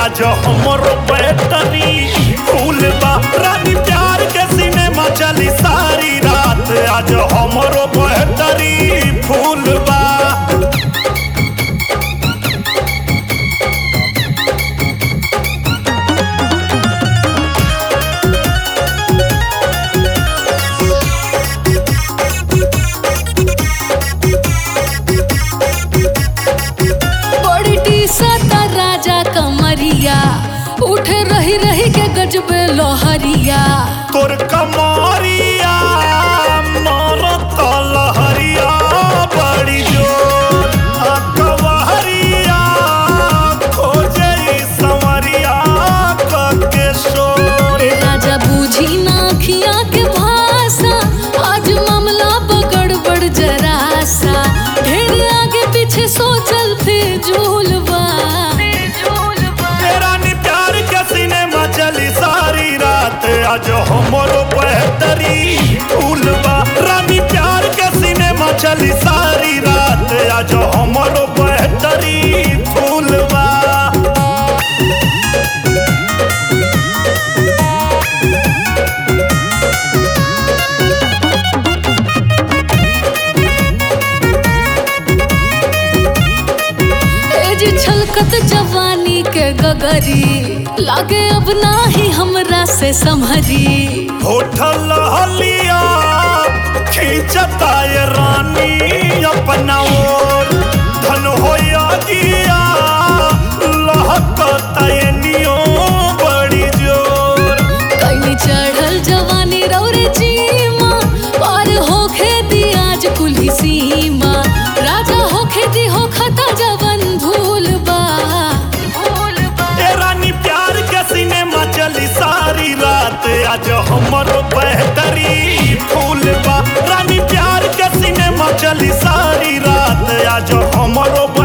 आज हमरो बैटरी फूल बा रानी प्यार के सिनेमा चली सारी रात आज हमरो बैटरी फूल बा बड़ी टीसता राजा कमरिया उठे रही रही के गजबे लोहरिया तोर कमरिया मरत लहरिया बड़ी जोर आ कवहरिया खोजे संवरिया कके शोर ए राजा बूझी ना खिया के भाषा आज मामला बगड़बड़ जरासा ढेर आगे पीछे सोचल फिजूलबा रानी प्यार के सिनेमा चली सारी रात आज हमरो बेहतरी फूलबा रानी प्यार के सिनेमा चली सारी रात आज हमरो बेहतरी फूलबा ए जी छलकत जवानी के गगरी लागे अब नाही हमरा से संभरी होठल हलिया खींचता ये रानी अपना ओर धन होया गिया लहकता ये नियो बड़ी जोर कैनी चढ़ल जवानी रौरे जीमा पार होखे दी आज कुल्ही सीमा राजा होखे दी हो खता जवन भूल बा ए रानी प्यार के सिनेमा चली सारी रात आज हमरो बेहतरी फूल बा रानी प्यार के सिनेमा चली सारी रात आज हमरो